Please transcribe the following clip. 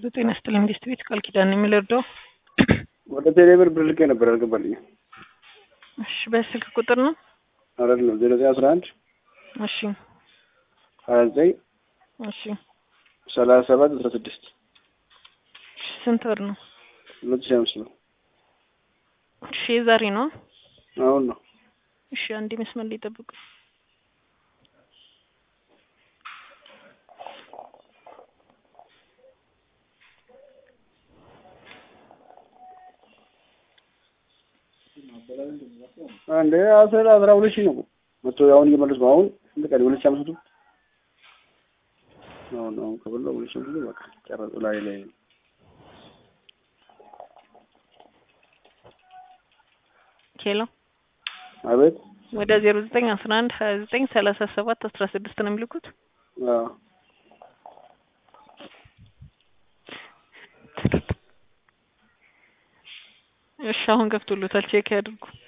ጤና ይስጥልኝ መንግስት ቤት ቃል ኪዳን የሚለርደው ወደ ቴሌብር ብር ልኬ ነበር አልገባልኝም። እሺ በስልክ ቁጥር ነው አይደለም ዜሮ ዘጠኝ አስራ አንድ እሺ ሀያ ዘጠኝ እሺ ሰላሳ ሰባት አስራ ስድስት እሺ ስንት ብር ነው ሁለት ሺህ አምስት ነው። እሺ የዛሬ ነው አሁን ነው እሺ አንዴ መስመር ላይ ጠብቁ አንዴ አስራ አስራ ሁለት ሺህ ነው መቶ አሁን እየመለስ ነው። አሁን ስንት ቀን ሁለት ሺህ አምስት መቶ አሁን አሁን ከበላሁ ሁለት ሺህ አምስት መቶ በቃ ጨረሱ ላይ ላይ ሄሎ አቤት ወደ ዜሮ ዘጠኝ አስራ አንድ ሀያ ዘጠኝ ሰላሳ ሰባት አስራ ስድስት ነው የሚልኩት አዎ እሺ አሁን ገብቶሎታል ቼክ ያድርጉ